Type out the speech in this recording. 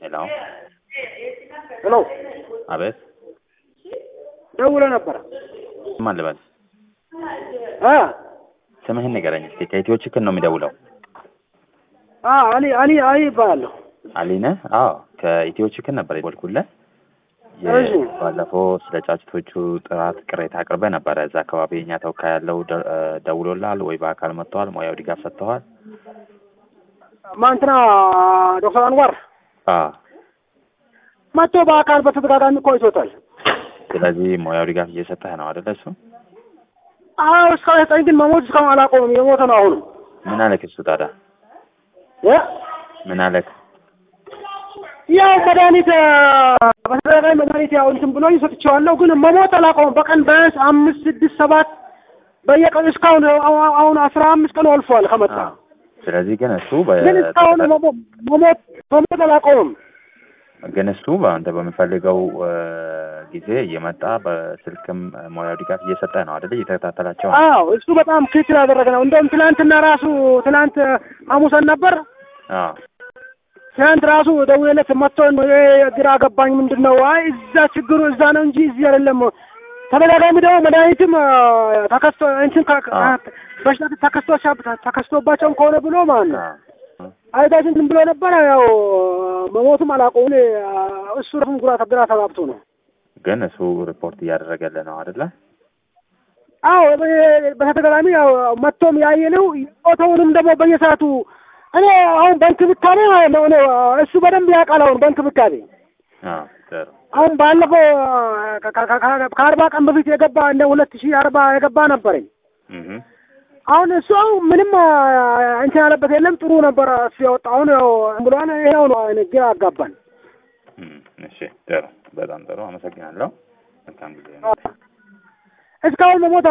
ሄሎ ሄሎ አቤት ደውለ ነበረ ማን ልበል? አ ስምህን ንገረኝ እስኪ። ከኢትዮ ችክን ነው የሚደውለው? አ አሊ አሊ አሊ ይባላለሁ። አሊ ነህ? አዎ ከኢትዮ ችክን ነበር የደወልኩልህ። የ- እሺ። ባለፈው ስለ ጫጭቶቹ ጥራት ቅሬታ አቅርበህ ነበረ። እዛ አካባቢ የኛ ተወካይ ያለው ደ- እ ደውሎልሃል ወይ በአካል መጥተዋል? ሙያዊ ድጋፍ ሰጥተዋል? ማንትና ዶክተር አንዋር አዎ መጥቶ በአካል በተደጋጋሚ ቆይቶታል። ስለዚህ ሙያዊ ድጋፍ እየሰጠህ ነው አይደለ? እሱ አዎ እስካሁን የሰጠኝ ግን መሞት እስካሁን አላቆምም። የሞተ ነው አሁንም ምን አለክ? እሱ ታዲያ እ ምን አለክ? ያው መድኃኒት አ፣ በተደጋጋሚ መድኃኒት ያው እንትን ብሎኝ ሰጥቼዋለሁ፣ ግን መሞት አላቆምም። በቀን ቢያንስ አምስት ስድስት ሰባት በየቀኑ እስካሁን አሁ- አሁን አስራ አምስት ቀኑ አልፏል ከመጣ አዎ። ስለዚህ ግን እሱ ግን እስካሁን በ- መሞ- መሞት መሞት አላቆምም። ግን እሱ በአንተ በሚፈልገው እ ጊዜ እየመጣ በስልክም ሙያዊ ድጋፍ እየሰጠህ ነው አይደለ? እየተከታተላቸው ነው። አዎ እሱ በጣም ክትል ያደረገ ነው። እንደውም ትናንትና ራሱ ትናንት ሐሙሰን ነበር። አዎ ትናንት ራሱ ደውዬለት መጥቶ ነው ይሄ ግራ ገባኝ፣ ምንድን ነው? አይ እዛ ችግሩ እዛ ነው እንጂ እዚህ አይደለም። ተደጋጋሚ ደግሞ መድኃኒትም አ፣ ተከስቶ እንትን ከ- አዎ። በሽታ ተከስቶ ተከስቶባቸውም ከሆነ ብሎ ማለት ነው አዎ አይታችን ዝም ብሎ ነበረ። ያው መሞቱም አላቆም እሱ ራሱም ግራ ግራ ተጋብቶ ነው። ግን እሱ ሪፖርት እያደረገልህ ነው አይደለ? አዎ በ- በተደጋጋሚ ያው መጥቶም ያየ ነው። ፎቶውንም ደግሞ በየሰዓቱ እኔ አሁን በእንክብካቤ ማለት ነው እኔ እሱ በደንብ ያውቃል። አሁን በእንክብካቤ አዎ ጥሩ። አሁን ባለፈው ከ- ከ- ከ- ከአርባ ቀን በፊት የገባ እንደ ሁለት ሺህ አርባ የገባ ነበረኝ። እህ አሁን እሱ አሁን ምንም አ፣ እንትን ያለበት የለም። ጥሩ ነበረ እሱ ያወጣ አሁን ያው ብሏን ይኸው ነው አይነ ግራ አጋባን። እም፣ እሺ ጥሩ። በጣም ጥሩ። አመሰግናለሁ። መልካም ጊዜ። እስካሁን መሞት